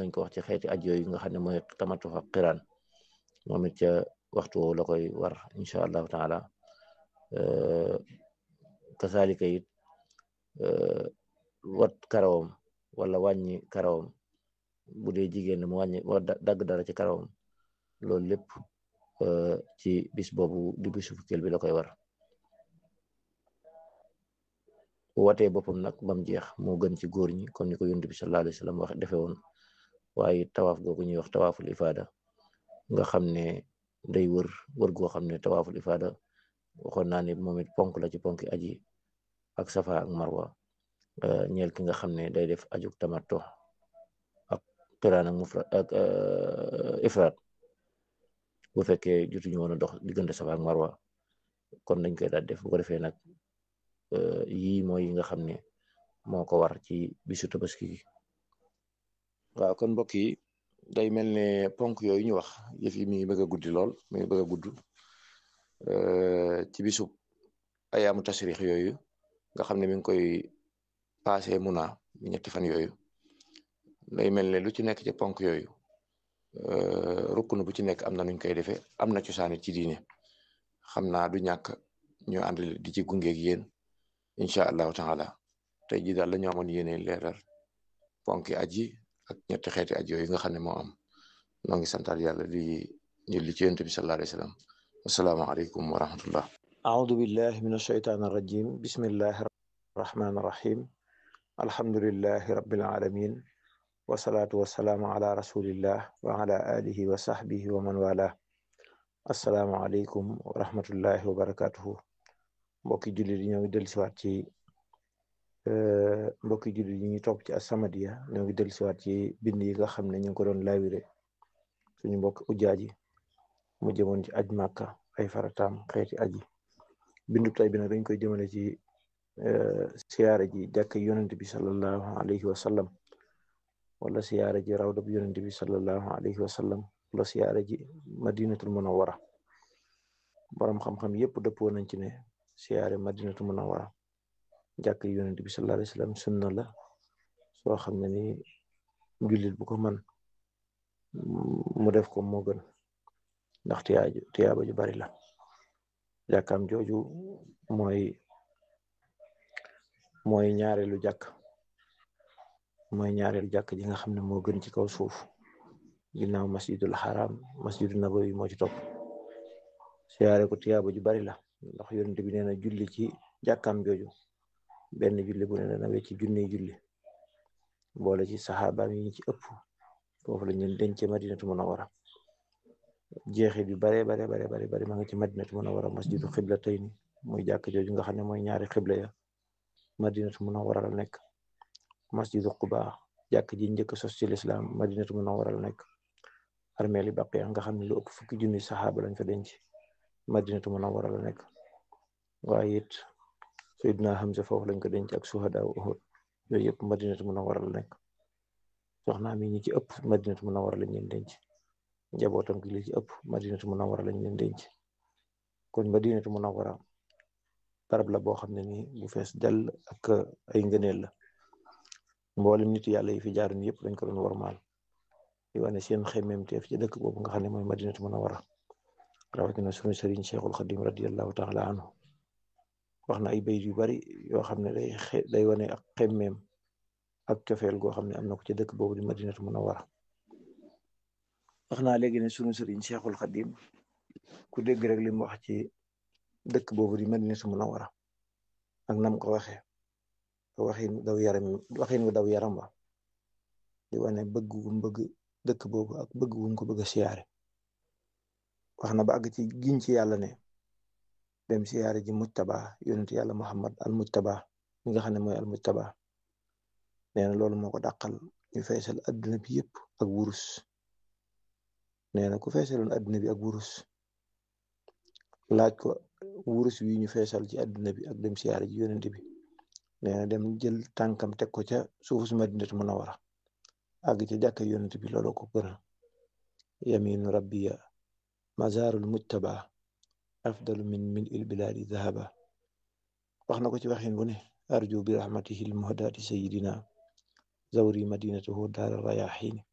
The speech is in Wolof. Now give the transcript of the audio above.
nañ ko wax ci xeeti aj yooyu nga xam ne mooy tamatu ak qiraan moom it ca waxtu woowu la koy war incha allahu taala kasaalika it wat karawam wala wàññi karawam bu dee jigéen mu wàññi wa dagg dara ci karawam loolu lépp ci bis boobu di bisu fukkeel bi la koy war watee boppam nag bam jeex moo gën ci góor ñi comme ni ko yonent bi sallallahu alayhi wa sallam wax defe woon waaye tawaaf googu ñuy wax tawaaful ifaada nga xam ne day wër wër goo xam ne tawaaful ifaada waxoon naa ne moom it ponk la ci ponki aji ak safa ak marwa ñeel ki nga xam ne day def ajuk tamattu ak qiraan ak mufrad ak ifraat bu fekkee jotuñu woon a dox diggante safa ak marwa kon dañ koy daal def bu ko defee nag yii mooy yi nga xam ne moo ko war ci bisu tabaski gi waaw kon mbokk yi day mel ne ponk yooyu ñu wax yëf yi mi ngi bëgg a guddi lool mi ngi bëgg a gudd ci bisu ayaamu tasrix yooyu nga xam ne mi ngi koy passé muna ñetti fan yooyu day mel ne lu ci nekk ci ponk yooyu rukkunu bu ci nekk am na nuñ koy defee am na cosaani ci diine xam naa du ñàkk ñu ànd di ci gungeeg yéen incha allahu taala tey jii daal la ñu amoon yéene leeral ponki aji ak ñetti xeeti aji yooyu nga xam ne moo am noo ngi santaat yàlla di julli ci yonent bi sallallahu alayhi wa sallam asalaamaaleykum wa rahmatullah أعوذ بالله من الشيطان الرجيم بسم الله الرحمن الرحيم الحمد لله رب العالمين والصلاة والسلام على رسول الله وعلى آله وصحبه ومن والاه السلام عليكم ورحمة الله وبركاته mbokki jullit yi ñoo ngi dellusiwaat ci mbokki jullit yi ñu topp ci As-Samadiyya ñoo ngi dellusiwaat ci bind yi nga xam ne ñu ngi ko doon laawire suñu mbokk ujaaji mu jëmoon ci aj Màkka ay farataam xeeti aji bindu tay bi nag dañ koy jëmale ci siyaara ji jàkk yonent bi sallallahu alayhi wa sallam wala siyaara ji rawda bi yonent bi sallallahu alayhi wa sallam wala siyaara ji madinatul munawwara borom xam-xam yépp dëppoo nañ ci ne siyaare madinatul munawwara jàkk yonent bi sallallahu alayhi wa sallam sunna la soo xam ne ni jullit bu ko man mu def ko moo gën ndax tiyaaju tiyaaba ju bari la jàkkaam jooju mooy mooy ñaareelu jàkk mooy ñaareelu jàkk ji nga xam ne moo gën ci kaw suuf ginnaaw masjidul haram masjidu nabawi moo ci topp siyaare ko tiyaaba ju bari la ndax yonent bi nee na julli ci jàkkaam jooju benn julli bu ne dana wecci junni julli boole ci saxaabaam yi ci ëpp foofu la ñu denc madinatu munawwara jeexit yu bare bare bare bare bare ma nga ci madinatu munawwara masjidu xiblatayni muy jàkk jooju nga xam ne mooy ñaari xibla ya madinatu munawwara la nekk masjidu quba jàkk ji njëkk sos ci lislaam madinatu munawwara la nekk armeeli baqiya nga xam ne lu ëpp fukki junni saxaaba lañ fa denc madinatu munawwara la nekk waaye it Seydina Hamza foofu lañ ko denc ak suhada Uhud yooyu yëpp madinatu munawwara la nekk soxna mi ñi ci ëpp madinatu munawwara lañ leen denc njabootam gi li ci ëpp madinatu munawwara lañ leen denc kon madinatu munawwara barab la boo xam ne nii bu fees dell ak ay ngëneel la mboolem nit yàlla yi fi jaaroon yëpp dañ ko doon warmaal di wane seen xemmeemteef ci dëkk boobu nga xam ne mooy madinatu munawwara rawatina sunu sëriñ Cheikhul Xadim radiyallahu taala anhu wax na ay bayit yu bari yoo xam ne day day wane ak xemmeem ak cofeel goo xam ne am na ko ci dëkk boobu di madinatu munawwara wax naa léegi ne sunu sëriñ Cheikhul Xadim ku dégg rek li mu wax ci dëkk boobu di madinatu munawwara ak nam ko waxee waxin daw yaram waxin wu daw yaram wa di wane bëgg gu bëgg dëkk boobu ak bëgg gu ko bëgg a siyaare wax na ba àgg ci giñ ci yàlla ne dem siyaare ji mujtaba yonent yàlla muhammad al mujtaba mi nga xam ne mooy al mujtaba nee na loolu moo ko dàqal ñu feesal adduna bi yëpp ak wurus nee na ku feesaloon adduna bi ak wurus laaj ko wurus wi ñu feesal ci adduna bi ak dem siyaare ji yonent bi nee na dem jël tànkam teg ko ca suufu su madinatu munawwara àgg ca jàkka yonent bi loolu ko gënal yaminu rabbiya mazarul mujtaba afdalu min min il biladi dhahaba wax na ko ci waxin bu ne arju bi rahmatihi l muhdati sayidina zawri madinatahu daara rayaxiini